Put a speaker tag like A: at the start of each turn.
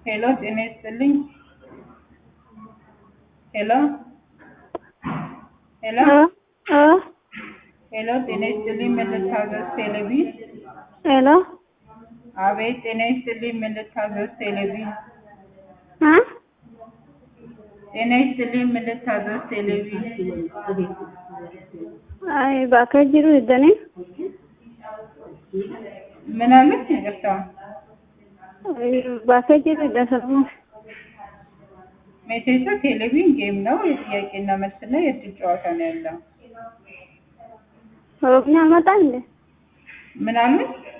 A: ሄሎ ጤና ይስጥልኝ። ሄሎ ሄሎ
B: እ እ
A: ሄሎ ጤና ይስጥልኝ። ምን ልታዘዝ? ቴሌቪ
B: ሄሎ
A: አቤት ጤና ይስጥልኝ። ምን ልታዘዝ? ቴሌቪ
B: እ
A: ጤና ይስጥልኝ። ምን ልታዘዝ? ቴሌቪ
B: አይ bakka jiru iddani
A: ምን አሉኝ? ይቅርታ
B: bakka jiru iddasamu
A: ሜቴሳ ቴሌቪዥን ጌም ነው። የጥያቄና መልስና የእድል ጨዋታ ነው ያለው።
B: ኦሮምኛ አልመጣ እንዴ
A: ምን አሉኝ?